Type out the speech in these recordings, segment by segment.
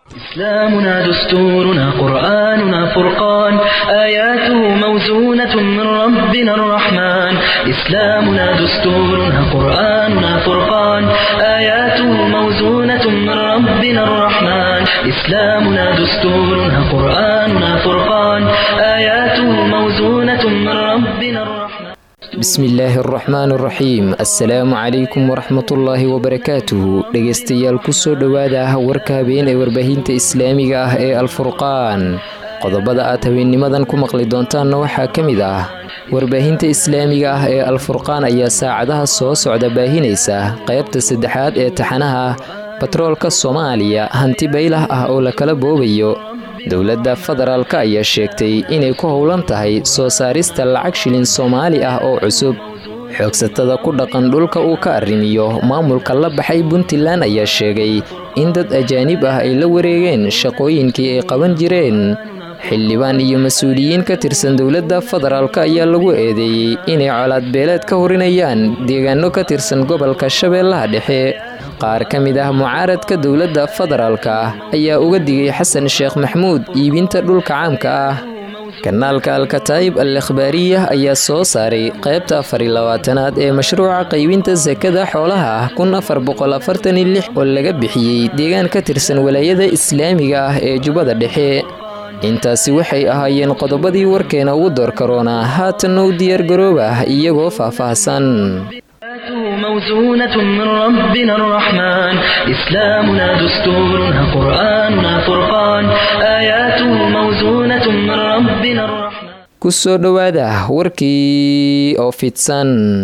إسلامنا دستورنا قرآننا فرقان آياته موزونة من ربنا الرحمن إسلامنا دستورنا قرآننا فرقان آياته موزونة من ربنا الرحمن إسلامنا دستورنا قرآننا فرقان آياته موزونة من ربنا الرحمن bismillaahi araxmaan araxiim assalaamu calaykum waraxmatullaahi wabarakaatuhu dhegaystayaal kusoo dhowaada warka habeen ee warbaahinta islaamiga ah ee alfurqaan qodobada aad habeennimadan ku maqli doontaanna waxaa ka mid ah warbaahinta islaamiga ah ee alfurqaan ayaa saacadaha soo socda baahinaysa qaybta saddexaad ee taxanaha batroolka soomaaliya hanti baylah ah oo la kala boobayo dowladda federaalka ayaa sheegtay inay ku howlan tahay soo saarista lacag shilin soomaali ah oo cusub xoogsatada ku dhaqan dhulka uu ka arrimiyo maamulka la baxay puntland ayaa sheegay in dad ajaanib ah ay la wareegeen shaqooyinkii ay qaban jireen xildhibaan iyo mas-uuliyiin ka tirsan dowladda federaalka ayaa lagu eedeeyey inay colaad beeleed ka horinayaan deegaano ka tirsan gobolka shabeellaha dhexe qaar ka mid ah mucaaradka dowladda federaalka ayaa uga digay xasan sheekh maxmuud iibinta dhulka caamka ah kanaalka alkataa'ib al ikhbaariyah ayaa soo saaray qaybta afar iyo labaatanaad ee mashruuca qaybinta sakada xoolaha kun afar boqol afartan iyo lix oo laga bixiyey deegaan ka tirsan walaayada islaamiga ah ee jubbada dhexe intaasi waxay ahaayeen qodobadii warkeena ugu door karoona haatanna u diyaargarooba iyagoo faahfaahsan موزونة من ربنا الرحمن إسلامنا دستورنا قرآننا فرقان آياته موزونة من ربنا الرحمن kusoo dhowaada warkii oo fidsan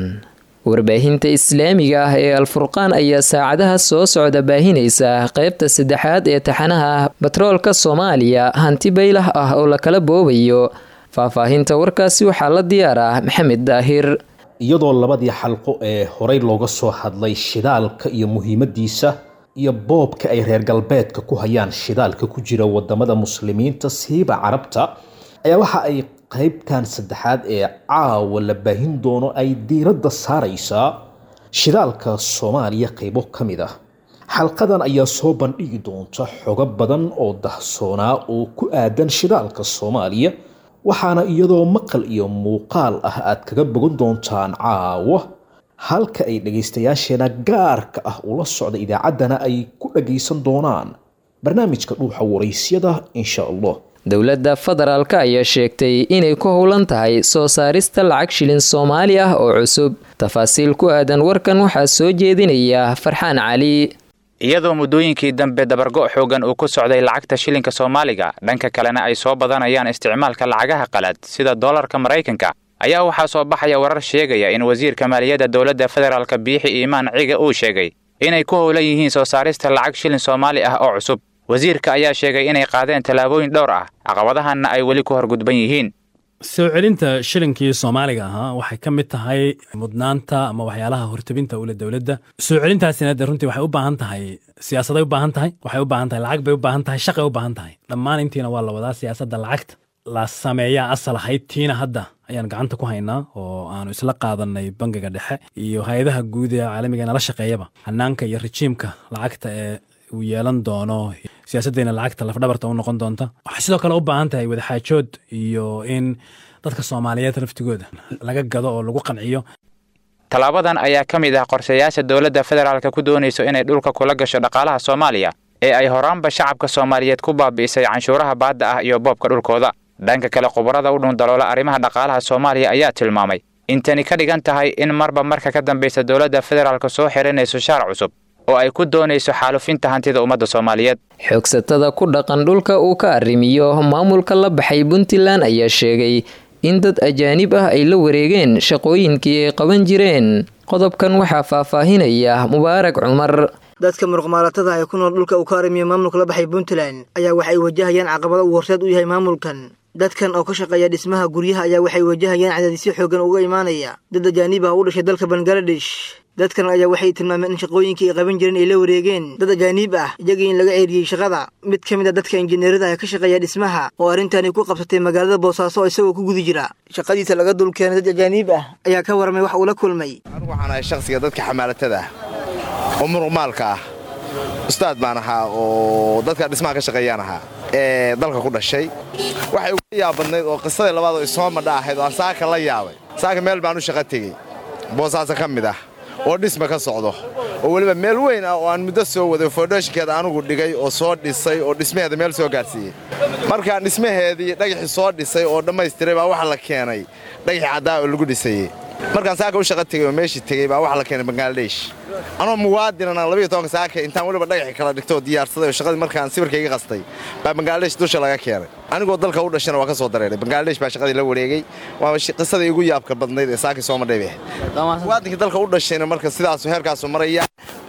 warbaahinta islaamiga ah ee alfurqaan ayaa saacadaha soo socda baahinaysa qaybta saddexaad ee taxanaha batroolka soomaaliya hanti baylah ah oo la kala boobayo faahfaahinta warkaasi waxaa la diyaaraa maxamed daahir iyadoo labadii xalqo ee horey looga soo hadlay shidaalka iyo muhiimadiisa iyo boobka ay reer galbeedka ku hayaan shidaalka ku jira wadamada muslimiinta siiba carabta ayaa waxa ay qaybtan saddexaad ee caawa la baahin doono ay diiradda saaraysaa shidaalka soomaaliya qaybo ka mid ah xalqadan ayaa soo bandhigi doonta xogo badan oo dahsoonaa oo ku aadan shidaalka soomaaliya waxaana iyadoo maqal iyo muuqaal ah aad kaga bogan doontaan caawa halka ay dhagaystayaasheena gaarka ah ula socda idaacaddana ay ku dhagaysan doonaan barnaamijka dhuuxa waraysyada insha allah dowladda federaalka ayaa sheegtay inay ku howlan tahay soo saarista lacag shilin soomaali ah oo cusub tafaasiil ku aadan warkan waxaa soo jeedinaya farxaan cali iyadoo muddooyinkii dambe dabargo' xoogan uu ku socday lacagta shilinka soomaaliga dhanka kalena ay soo badanayaan isticmaalka lacagaha qalad sida doolarka maraykanka ayaa waxaa soo baxaya warar sheegaya in wasiirka maaliyadda dowladda federaalka biixi iimaan ciga uu sheegay inay ku howlan yihiin soo saarista lacag shilin soomaali ah oo cusub wasiirka ayaa sheegay inay qaadeen tallaabooyin dhowr ah caqabadahanna ay weli ku horgudban yihiin soo celinta shilinkii soomaaliga ahaa waxay ka mid tahay mudnaanta ama waxyaalaha hortabinta ule dowladda soo celintaasina de runtii waxay u baahan tahay siyaasaday u baahan tahay waxay u baahan tahay lacag bay u baahan tahay shaqay u baahan tahay dhammaan intiina waa la wadaa siyaasadda lacagta la sameeyaa asal ahayd tiina hadda ayaan gacanta ku haynaa oo aanu isla qaadanay bangiga dhexe iyo hay-adaha guud ee caalamiga nala shaqeeyaba hanaanka iyo rejiimka lacagta ee uu yeelan doono siyaasaddeena lacagta lafdhabarta u noqon doonta waxay sidoo kale u baahan tahay wadaxaajood iyo in dadka soomaaliyeed laftigooda laga gado oo lagu qanciyo tallaabadan ayaa ka mid ah qorshayaasha dowladda federaalka ku doonayso inay dhulka kula gasho dhaqaalaha soomaaliya ee ay horaanba shacabka soomaaliyeed ku baabi'isay canshuuraha baadda ah iyo boobka dhulkooda dhanka kale khubarada u dhundaloola arrimaha dhaqaalaha soomaaliya ayaa tilmaamay in tani ka dhigan tahay in marba marka ka dambaysa dowladda federaalka soo xiranayso shaar cusub oo ay ku doonayso xaalufinta hantida ummadda soomaaliyeed xoogsatada ku dhaqan dhulka uu ka arrimiyo maamulka la baxay puntland ayaa sheegay in dad ajaanib ah ay la wareegeen shaqooyinkii ay qaban jireen qodobkan waxaa faahfaahinaya mubaarak cumar dadka muruqmaalatada ee ku nool dhulka uu ka arrimiyo maamulka la baxay puntland ayaa waxay wajahayaan caqabado uu horseed u yahay maamulkan dadkan oo ka shaqeeya dhismaha guryaha ayaa waxay wajahayaan cadaadisyo xoogan uga imaanaya dad ajaanib ah u dhashay dalka bangaladesh dadkan ayaa waxay tilmaameen in shaqooyinkii ay qaban jireen ay la wareegeen dad ajaaniib ah iyagii in laga ceeriyey shaqada mid ka mid a dadka injineerada ee ka shaqeeya dhismaha oo arrintani ku qabsatay magaalada boosaaso oo isagoo ku guda jira shaqadiisa laga dulkeenay dad ajaaniib ah ayaa ka warramay wax uu la kulmay anigu waxaan ahay shakhsiga dadka xamaalatada ah oo muruqmaalka ah ustaad baan ahaa oo dadka dhismaha ka shaqeeyaan ahaa ee dalka ku dhashay waxay uga yaabadnayd oo qisadii labaad oo isoo madha ahayd oo aan saaka la yaabay saaka meel baan u shaqo tegey boosaaso ka mid ah oo dhisma ka socdo oo weliba meel weyn ah oo aan muddo soo waday foodhooshinkeeda anugu dhigay oo soo dhisay oo dhismaheeda meel soo gaadhsiiyey markaan dhismaheedii dhagaxii soo dhisay oo dhammaystiray baa waxa la keenay dhagaxii caddaa oo lagu dhisayey markaan saaka u shaqo tegey oo meeshii tegey baa waxa la keenay bangaladesh anoo muwaadinan aan labayo tobanka saaka intaan weliba dhagaxii kala dhigtoo diyaarsaday oo shaqadii markaan sawirkayga qastay baa bangaladesh dusha laga keenay anigoo dalka u dhashana waa ka soo dareeray bangaladesh baa shaqadii la wareegay waa qisadii igu yaabka badnayd ee saakii soo madhay bay ahayd muwaadinkii dalka u dhashayna marka sidaasu heerkaasu maraya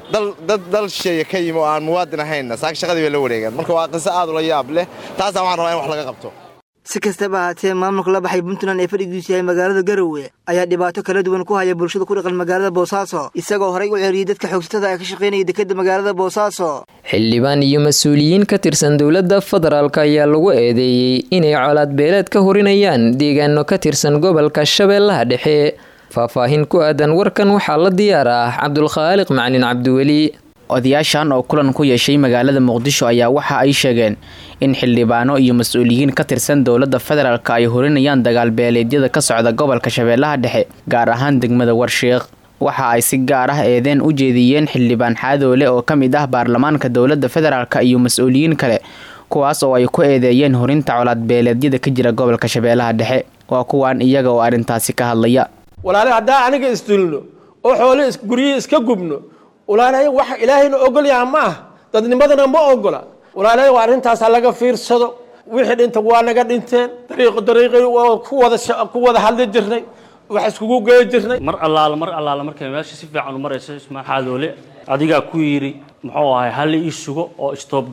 dad dal sheeya ka yimi oo aan muwaadin ahaynna saaka shaqadii bay la wareegaan marka waa qiso aad ula yaab leh taasaan waxaan rabaa in wax laga qabto si kastaba ahaatee maamulka la baxay puntland ee fadhigiisu yahay magaalada garowe ayaa dhibaato kala duwan ku haya bulshada ku dhaqan magaalada boosaaso isagoo horay u ceeriyey dadka xoogsatada ee ka shaqaynaya dekedda magaalada boosaaso xildhibaan iyo mas-uuliyiin ka tirsan dowladda federaalk ayaa lagu eedeeyey inay colaad beeleed ka horinayaan deegaano ka tirsan gobolka shabeellaha dhexe faahfaahin ku aadan warkan waxaa la diyaar ah cabdulkhaaliq macalin cabdiweli odayaashan oo kulan ku yeeshay magaalada muqdisho ayaa waxa ay sheegeen in xildhibaano iyo mas-uuliyiin ka tirsan dowladda federaalk ay horinayaan dagaal beeleedyada ka socda gobolka shabeellaha dhexe gaar ahaan degmada warshiiq waxa ay si gaar ah eedeen u jeediyeen xildhibaan xaadoole oo ka mid ah baarlamaanka dowladda federaalk iyo mas-uuliyiin kale kuwaas oo ay ku eedeeyeen horinta colaad beeleedyada ka jira gobolka shabeellaha dhexe waa kuwan iyaga oo arrintaasi ka hadlaya walaale haddaa aniga isdulno oo xoole guryihii iska gubno walaalahay wax ilaahayna ogol yaha ma ah dadnimadana ma ogola walaalahay waa arrintaas ha laga fiirsado wixii dhinta waa naga dhinteen dariiqo dariiqi ku wada ku wada hadli jirnay wax iskugu geey jirnay mar allaala mar allaala markay meesha si fiican u marayso ismaa xaadoole adigaa ku yidhi muxuu ahay hal ii sugo oo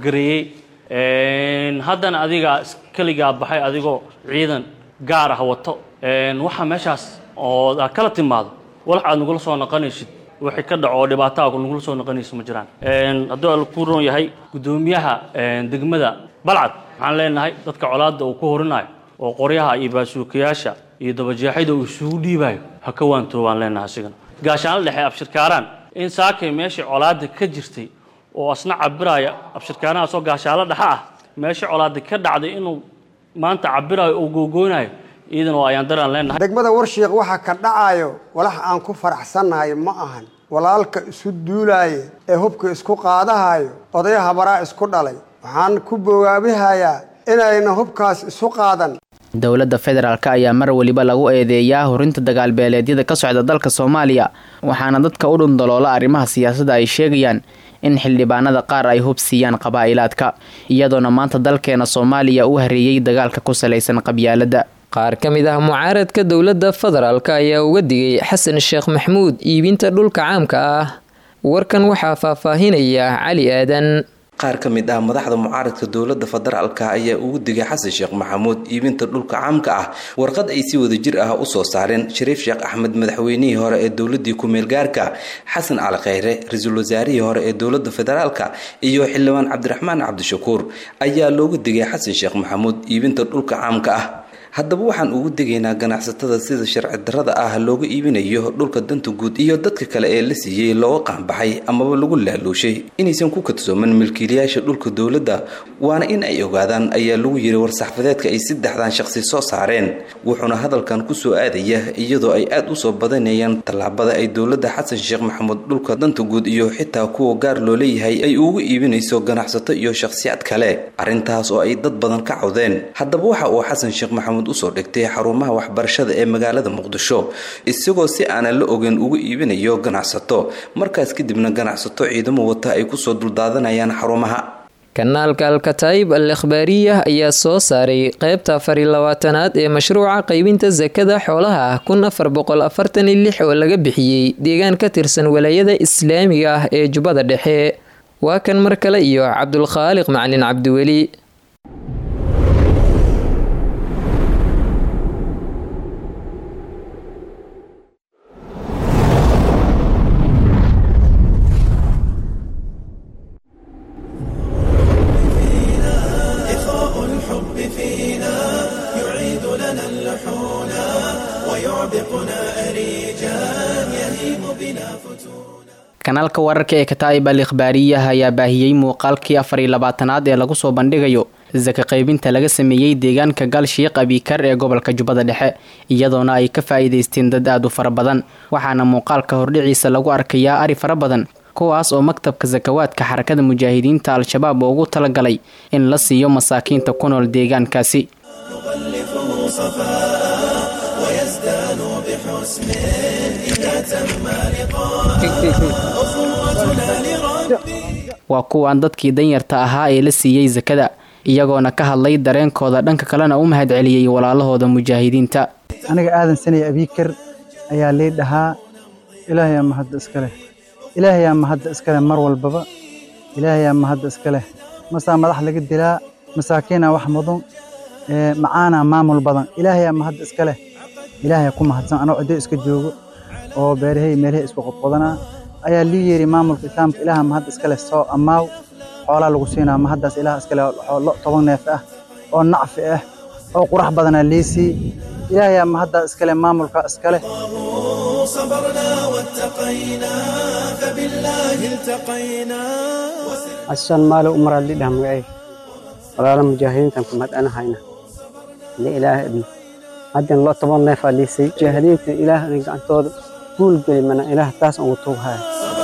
istoobgareeyey haddana adigaa keligaa baxay adigoo ciidan gaar ah wato waxaa meeshaas oo aad kala timaado walax aad nagula soo noqonaysid wixii ka dhaco oo dhibaataa nagula soo noqonaysa ma jiraan hadduu al ku roon yahay guddoomiyaha degmada balcad waxaan leenahay dadka colaadda uu ku horinayo oo qoryaha iyo baasuukayaasha iyo dabajeexida uu isugu dhiibayo ha ka waantoobaan leenahay asigana gaashaanla dhexe abshirkaaraan in saakay meeshii colaadda ka jirtay oo asna cabiraya abshirkaarahaasoo gaashaanla dhexe ah meeshii colaadda ka dhacday inuu maanta cabirayo oo googoonayo iidan oo ayaan daraan leenahay degmada warshiiq waxa ka dhacayo walax aan ku faraxsannahay ma ahan walaalka isu duulaaye ee hubka isku qaadahayo odaya habaraa isku dhalay waxaan ku bogaabihayaa inayna hubkaas isu qaadan dowladda federaalk ayaa mar weliba lagu eedeeyaa horinta dagaal beeleedyada ka socda dalka soomaaliya waxaana dadka u dhundaloola arrimaha siyaasadda ay sheegayaan in xildhibaanada qaar ay hub siiyaan qabaa'ilaadka iyadoona maanta dalkeena soomaaliya u hareeyey dagaalka ku salaysan qabyaaladda qaar ka mid ah mucaaradka dowladda federaalk ayaa uga digay xasan sheekh maxmuud iibinta dhulka caamka ah warkan waxaa faahfaahinaya cali aadan qaar ka mid ah madaxda mucaaradka dowladda federaalka ayaa ugu digay xasan sheekh maxamuud iibinta dhulka caamka ah warqad ay si wada jir ah usoo saareen shariif sheekh axmed madaxweynihii hore ee dowladii ku-meel gaarka xasan cali kheyre ra-iisul wasaarihii hore ee dowladda federaalka iyo xildhibaan cabdiraxmaan cabdishakuur ayaa loogu digay xasan sheekh maxamuud iibinta dhulka caamka ah haddaba waxaan ugu degaynaa ganacsatada sida sharci darrada ah looga iibinayo dhulka danta guud iyo dadka kale ee la siiyey looga qaanbaxay amaba lagu laaluushay inaysan ku kadsooman milkiilayaasha dhulka dowladda waana in ay ogaadaan ayaa lagu yiri war-saxfadeedka ay saddexdan shaqsi soo saareen wuxuuna hadalkan kusoo aadaya iyadoo ay aad usoo badanayaan tallaabada ay dowladda xasan sheekh maxamuud dhulka danta guud iyo xitaa kuwa gaar loo leeyahay ay ugu iibinayso ganacsato iyo shakhsiyaad kale arrintaas oo ay dad badan ka cawdeen haddaba waxa uu xasan sheekh maxamuud usoo dhigtay xarumaha waxbarashada ee magaalada muqdisho isagoo si aanan la ogeyn ugu iibinayo ganacsato markaas kadibna ganacsato ciidamo wata ay kusoo duldaadanayaan xarumaha kanaalka alkataayib al ikhbaariyah ayaa soo saaray qeybta afar iyo labaatanaad ee mashruuca qaybinta sakada xoolaha kun afar boqol afartan iyo lix oo laga bixiyey deegaan ka tirsan walaayada islaamiga ah ee jubbada dhexe waa kan mar kale iyo cabdulkhaaliq macalin cabdiweli kanaalka wararka ee kataa'ib al ikhbaariyaha ayaa baahiyey muuqaalkii afar iyo labaatanaad ee lagu soo bandhigayo saka qaybinta laga sameeyey deegaanka galshiiq abikar ee gobolka jubbada dhexe iyadoona ay ka faa'iidaysteen dad aad u fara badan waxaana muuqaalka hordhiciisa lagu arkayaa ari fara badan kuwaas oo maktabka sakawaadka xarakada mujaahidiinta al-shabaab ugu talagalay in la siiyo masaakiinta ku nool deegaankaasi waa kuwaan dadkii danyarta ahaa ee la siiyey sakada iyagoona ka hadlay dareenkooda dhanka kalena u mahad celiyey walaalahooda mujaahidiinta aniga aadan sanaya abiikar ayaa lii dhahaa ilaahayaa mahadda iska leh ilaahayaa mahadda iska leh mar walbaba ilaahayaa mahadda iska leh masaa madax laga dilaa masaakiinaa wax mudan macaanaa maamul badan ilaahayaa mahadda iska leh ilaahayaa ku mahadsan anoo ciddo iska joogo oo beerahay meelahay isku qodqodanaa ayaa lii yeeri maamulka islaamka ilaaha mahadda iska leh soo ammaaw xoolaa lagu siinaa mahaddaas ilaah iska leh lo toban neef ah oo nacfi ah oo qurax badanaa liisii ilaahayaa mahaddaa iska leh maamulka iska leh asan maalo umara lidhah magacay walaala mujaahidiintan ku madhanahayna li ilaah haddan loo toban neefaa liisay mujaahidiinta ilaah gacantooda guul geli mana ilaah taas ugu tuughaya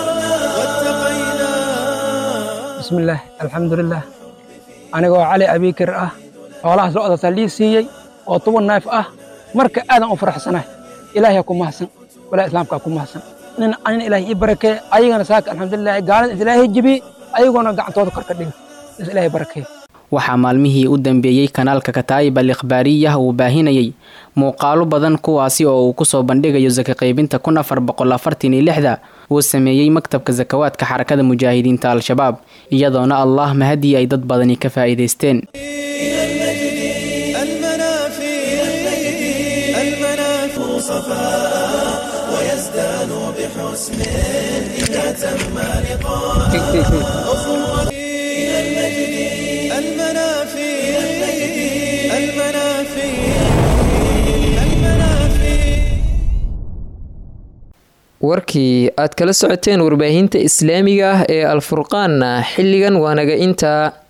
bismillaah alxamdulilah anigoo cali abiikir ah xoolahaas lo-daasaa lii siiyey oo toban neef ah marka aadan u faraxsanahay ilaahay ku mahadsan walaa islaamkaa ku mahadsan nin anina ilaahay ii barakee ayagana saaka alxamdulilah gaalada is ilaahay jebiye ayagoona gacantooda kor ka dhiga is ilaahay barakee waxaa maalmihii u dambeeyey kanaalka kataa'ib al ikhbaariyah uu baahinayey muuqaalo badan kuwaasi oo uu kusoo bandhigayo saka qaybinta kun afar boqol afartan iyo lixda uu sameeyey maktabka sakawaadka xarakada mujaahidiinta al-shabaab iyadoona allah mahadii ay dad badani ka faa'iidaysteen warkii aad kala socoteen warbaahinta islaamiga ah ee alfurqaanna xilligan waanaga intaa